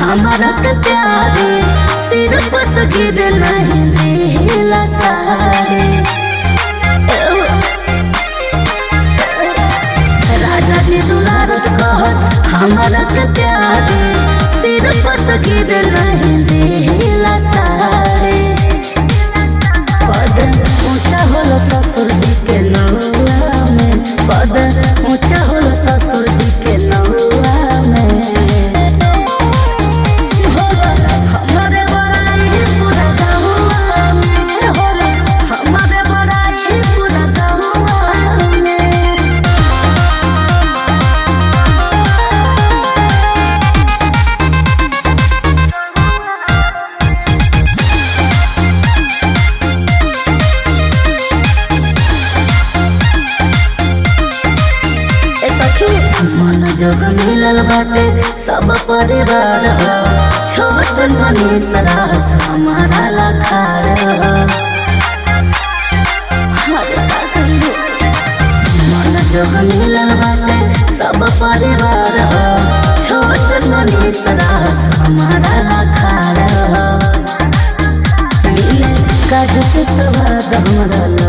हमारा के प्यारे सिर पर सगिर नहीं दिला सारे राजा जी दुलारस कहस हमारा के प्यारे सिर पर सगिर नहीं दिला सारे पद ऊंचा होला ससुर जी के नौआ में पद ऊंचा होला ससुर जी के नौआ में होला हमारे बड़ाई पूरा गहुआ में होला हमारे बड़ाई पूरा गहुआ में ए सखी मन जोग मिलल बाटे सब परिवार हो छोट मनी सरास हमारा लखार हो हर का कहियो। मन जोग मिलल बाटे सब परिवार हो छोट मनी सरास हमारा लखार हो मिले काजू के स्वाद हमरा